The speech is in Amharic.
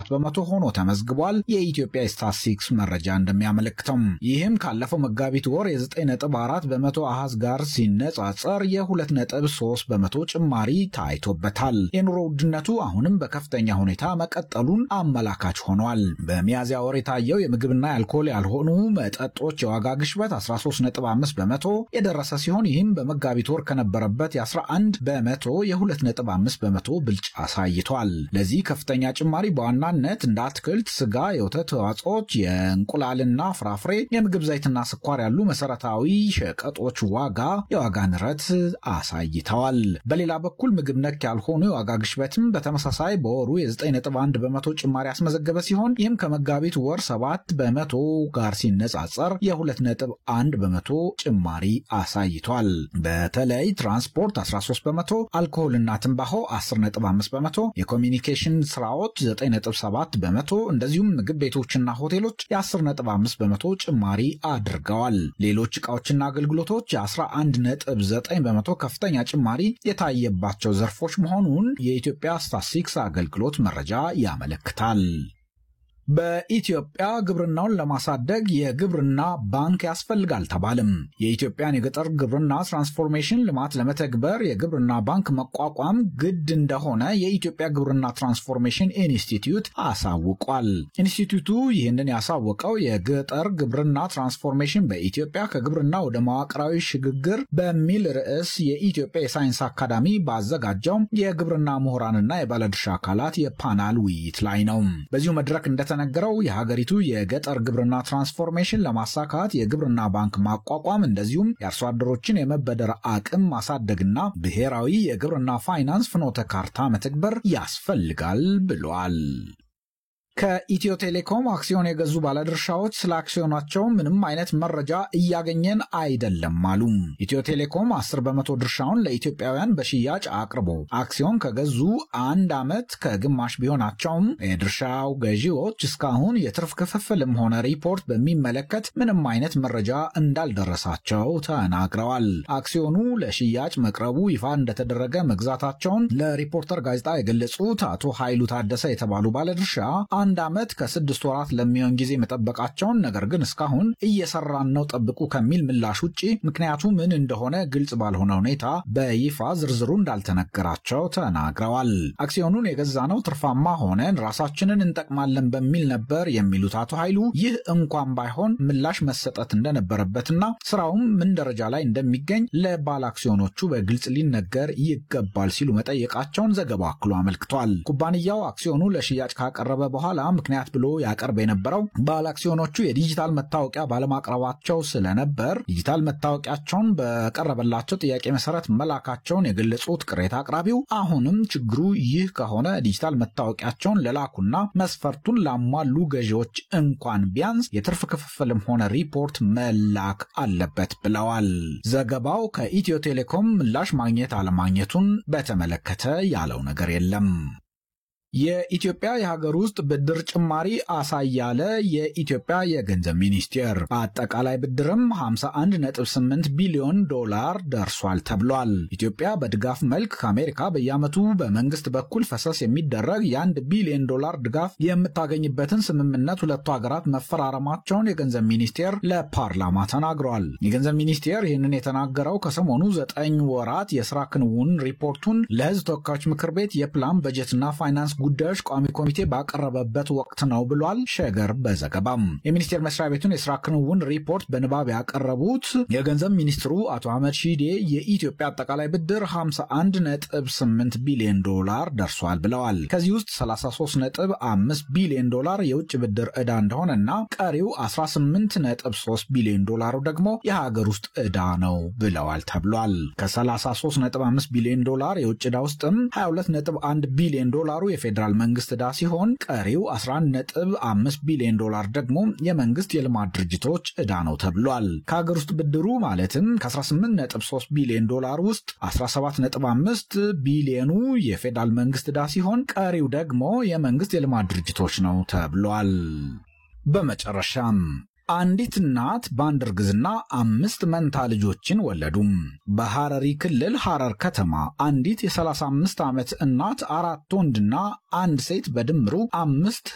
17 በመቶ ሆኖ ተመዝግቧል። የኢትዮጵያ ስታትስቲክስ መረጃ እንደሚያመለክተው ይህም ካለፈው መጋቢት ወር የ9.4 በመቶ አሃዝ ጋር ሲነጻጸር የ2.3 በመቶ ጭማሪ ታይቶበታል። የኑሮ ውድነቱ አሁንም በከፍተኛ ሁኔታ መቀጠሉን አመላካች ሆኗል። በሚያዝያ ወር የታየው የምግብና የአልኮል ያልሆኑ መጠጦች የዋጋ ግሽበት 13.5 በመቶ የደረሰ ሲሆን ይህም በመጋቢት ወር ከነበረበት የ11 በመቶ የ2.5 በመቶ ብልጫ አሳይቷል። ለዚህ ከፍተኛ ጭማሪ በዋናነት እንደ አትክልት፣ ስጋ፣ የወተት ተዋጽኦች፣ የእንቁላልና ፍራፍሬ፣ የምግብ ዘይትና ስኳር ያሉ መሰረታዊ ሸቀጦች ዋጋ የዋጋ ንረት አሳይተዋል። በሌላ በኩል ምግብ ነክ ያልሆኑ የዋጋ ግሽበትም በተመሳሳይ በወሩ የ9.1 በመቶ ጭማሪ ያስመዘገበ ሲሆን ይህም ከመጋቢት ወር 7 በመቶ ጋር ሲነጻጸር የ2.1 በመቶ ጭማሪ አሳይቷል። በተለይ ትራንስፖርት 13 በመቶ፣ አልኮሆልና ትንባሆ 10.5 በመቶ፣ የኮሚኒኬሽን ስራዎች 9.7 በመቶ እንደዚሁም ምግብ ቤቶችና ሆቴሎች የ10.5 በመቶ ጭማሪ አድርገዋል። ሌሎች ዕቃዎችና አገልግሎቶች የ11.9 በመቶ ከፍተኛ ጭማሪ የታየባቸው ዘርፎች መሆኑን የኢትዮጵያ ስታትስቲክስ አገልግሎት መረጃ ያመለክታል። በኢትዮጵያ ግብርናውን ለማሳደግ የግብርና ባንክ ያስፈልጋል ተባለም። የኢትዮጵያን የገጠር ግብርና ትራንስፎርሜሽን ልማት ለመተግበር የግብርና ባንክ መቋቋም ግድ እንደሆነ የኢትዮጵያ ግብርና ትራንስፎርሜሽን ኢንስቲትዩት አሳውቋል። ኢንስቲትዩቱ ይህንን ያሳወቀው የገጠር ግብርና ትራንስፎርሜሽን በኢትዮጵያ ከግብርና ወደ መዋቅራዊ ሽግግር በሚል ርዕስ የኢትዮጵያ የሳይንስ አካዳሚ ባዘጋጀው የግብርና ምሁራንና የባለድርሻ አካላት የፓናል ውይይት ላይ ነው። በዚሁ መድረክ እንደተ ነገረው የሀገሪቱ የገጠር ግብርና ትራንስፎርሜሽን ለማሳካት የግብርና ባንክ ማቋቋም እንደዚሁም የአርሶ አደሮችን የመበደር አቅም ማሳደግና ብሔራዊ የግብርና ፋይናንስ ፍኖተ ካርታ መተግበር ያስፈልጋል ብሏል። ከኢትዮ ቴሌኮም አክሲዮን የገዙ ባለድርሻዎች ስለ አክሲዮናቸው ምንም አይነት መረጃ እያገኘን አይደለም አሉ። ኢትዮ ቴሌኮም 10 በመቶ ድርሻውን ለኢትዮጵያውያን በሽያጭ አቅርቦ አክሲዮን ከገዙ አንድ ዓመት ከግማሽ ቢሆናቸውም የድርሻው ገዢዎች እስካሁን የትርፍ ክፍፍልም ሆነ ሪፖርት በሚመለከት ምንም አይነት መረጃ እንዳልደረሳቸው ተናግረዋል። አክሲዮኑ ለሽያጭ መቅረቡ ይፋ እንደተደረገ መግዛታቸውን ለሪፖርተር ጋዜጣ የገለጹት አቶ ኃይሉ ታደሰ የተባሉ ባለድርሻ አንድ ዓመት ከስድስት ወራት ለሚሆን ጊዜ መጠበቃቸውን ነገር ግን እስካሁን እየሰራን ነው ጠብቁ ከሚል ምላሽ ውጭ ምክንያቱ ምን እንደሆነ ግልጽ ባልሆነ ሁኔታ በይፋ ዝርዝሩ እንዳልተነገራቸው ተናግረዋል። አክሲዮኑን የገዛነው ትርፋማ ሆነን ራሳችንን እንጠቅማለን በሚል ነበር የሚሉት አቶ ኃይሉ ይህ እንኳን ባይሆን ምላሽ መሰጠት እንደነበረበትና ስራውም ምን ደረጃ ላይ እንደሚገኝ ለባለ አክሲዮኖቹ በግልጽ ሊነገር ይገባል ሲሉ መጠየቃቸውን ዘገባው አክሎ አመልክቷል። ኩባንያው አክሲዮኑ ለሽያጭ ካቀረበ በኋላ ምክንያት ብሎ ያቀርብ የነበረው ባለ አክሲዮኖቹ የዲጂታል መታወቂያ ባለማቅረባቸው ስለነበር ዲጂታል መታወቂያቸውን በቀረበላቸው ጥያቄ መሰረት መላካቸውን የገለጹት ቅሬታ አቅራቢው አሁንም ችግሩ ይህ ከሆነ ዲጂታል መታወቂያቸውን ለላኩና መስፈርቱን ላሟሉ ገዢዎች እንኳን ቢያንስ የትርፍ ክፍፍልም ሆነ ሪፖርት መላክ አለበት ብለዋል። ዘገባው ከኢትዮ ቴሌኮም ምላሽ ማግኘት አለማግኘቱን በተመለከተ ያለው ነገር የለም። የኢትዮጵያ የሀገር ውስጥ ብድር ጭማሪ አሳያለ የኢትዮጵያ የገንዘብ ሚኒስቴር አጠቃላይ ብድርም 51.8 ቢሊዮን ዶላር ደርሷል ተብሏል። ኢትዮጵያ በድጋፍ መልክ ከአሜሪካ በየዓመቱ በመንግስት በኩል ፈሰስ የሚደረግ የአንድ ቢሊዮን ዶላር ድጋፍ የምታገኝበትን ስምምነት ሁለቱ ሀገራት መፈራረማቸውን የገንዘብ ሚኒስቴር ለፓርላማ ተናግሯል። የገንዘብ ሚኒስቴር ይህንን የተናገረው ከሰሞኑ ዘጠኝ ወራት የስራ ክንውን ሪፖርቱን ለሕዝብ ተወካዮች ምክር ቤት የፕላን በጀትና ፋይናንስ ጉዳዮች ቋሚ ኮሚቴ ባቀረበበት ወቅት ነው ብሏል። ሸገር በዘገባም የሚኒስቴር መስሪያ ቤቱን የስራ ክንውን ሪፖርት በንባብ ያቀረቡት የገንዘብ ሚኒስትሩ አቶ አህመድ ሺዴ የኢትዮጵያ አጠቃላይ ብድር 51.8 ቢሊዮን ዶላር ደርሷል ብለዋል። ከዚህ ውስጥ 33.5 ቢሊዮን ዶላር የውጭ ብድር ዕዳ እንደሆነና ቀሪው 18.3 ቢሊዮን ዶላሩ ደግሞ የሀገር ውስጥ ዕዳ ነው ብለዋል ተብሏል። ከ33.5 ቢሊዮን ዶላር የውጭ ዕዳ ውስጥም 22.1 ቢሊዮን ዶላሩ የፌዴራል መንግስት ዕዳ ሲሆን ቀሪው 11.5 ቢሊዮን ዶላር ደግሞ የመንግስት የልማት ድርጅቶች ዕዳ ነው ተብሏል። ከሀገር ውስጥ ብድሩ ማለትም ከ18.3 ቢሊዮን ዶላር ውስጥ 17.5 ቢሊዮኑ የፌዴራል መንግስት ዕዳ ሲሆን ቀሪው ደግሞ የመንግስት የልማት ድርጅቶች ነው ተብሏል። በመጨረሻም አንዲት እናት በአንድ እርግዝና አምስት መንታ ልጆችን ወለዱም። በሐረሪ ክልል ሐረር ከተማ አንዲት የ35 ዓመት እናት አራት ወንድና አንድ ሴት በድምሩ አምስት